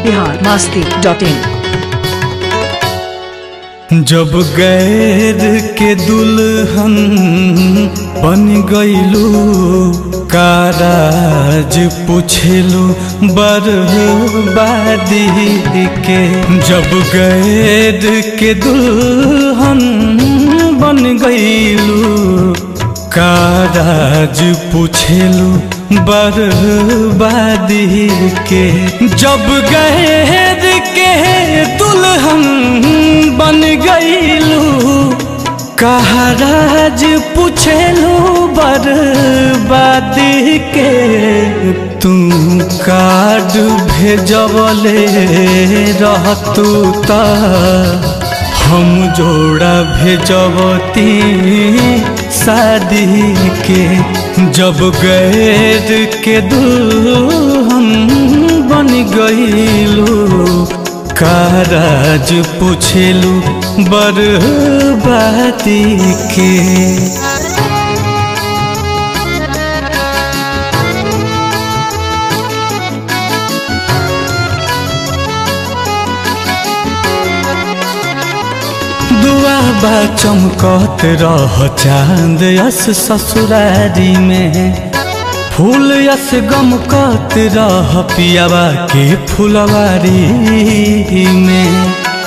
Bihar Masti dot in जब गैर के दुल्हन बन गईलू काराज पूछलू बर्बादी के जब गैर के दुल्हन बन गईलू काराज पूछलू बर्बादी के जब गैर के दुल्हन बन गईलू कहाराज पूछलू बर्बादी के तू कार्ड भेजवले रहतू ता हम जोड़ा भेजबती शादी के जब गैर के दुल्हन बन गईलू काराज पूछलू बर्बादी के दुआ बा चमकत रह चांद यस ससुरारी में फूल यस गमकत रह पियावा के फुलवारी में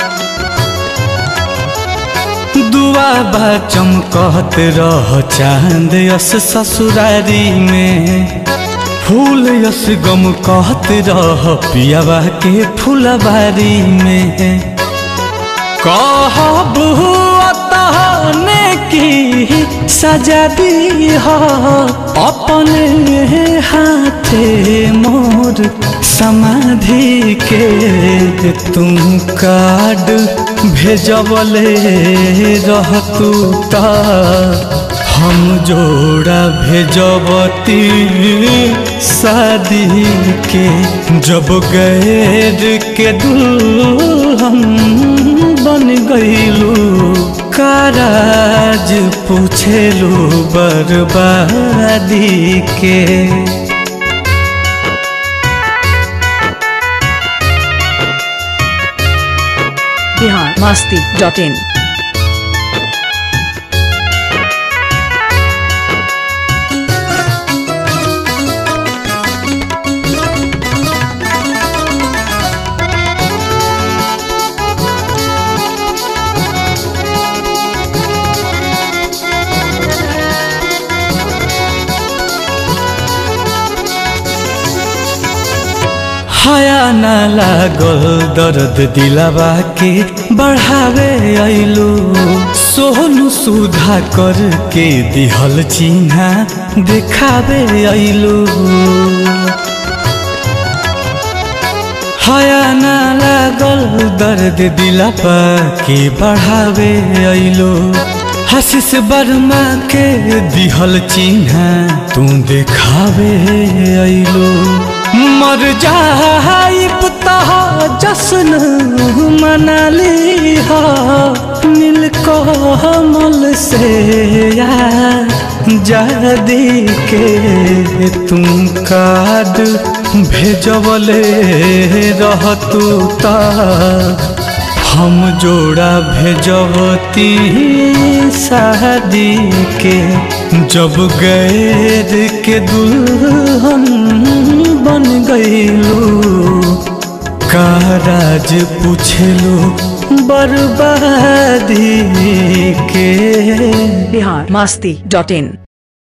दुआ बा चमकत रह चांद यस ससुरारी में फूल यस गमकत रह पियावा के फुलवारी में कहब तहने की सजा दी अपने हाथे मोर समाधि के तुम कार्ड भेजबले रहतू ता हम जोड़ा भेजबती शादी के जब गैर के दुल्हन बन गईलू काराज पूछेलू बर्बादी के बिहार मस्ती डॉट इन हया न लागल दर्द दिलावा के बढ़ावे अइलू सोनू सुधा कर के दिहल चिन्हा देखावे अइलू हया न लागल दर्द दिलावा के बढ़ावे अइलू हसीस वर्मा के दिहल चिन्हा तू देखावे अइलू मर जाइब तह जश्न मनाली हो नील कमल से जादी के तुम कार्ड भेजबले रहतू ता हम जोड़ा भेजबती शादी के जब गैर के दुल्हन बन गईलू काराज पूछलू बर्बादी के बिहार मस्ती डॉट इन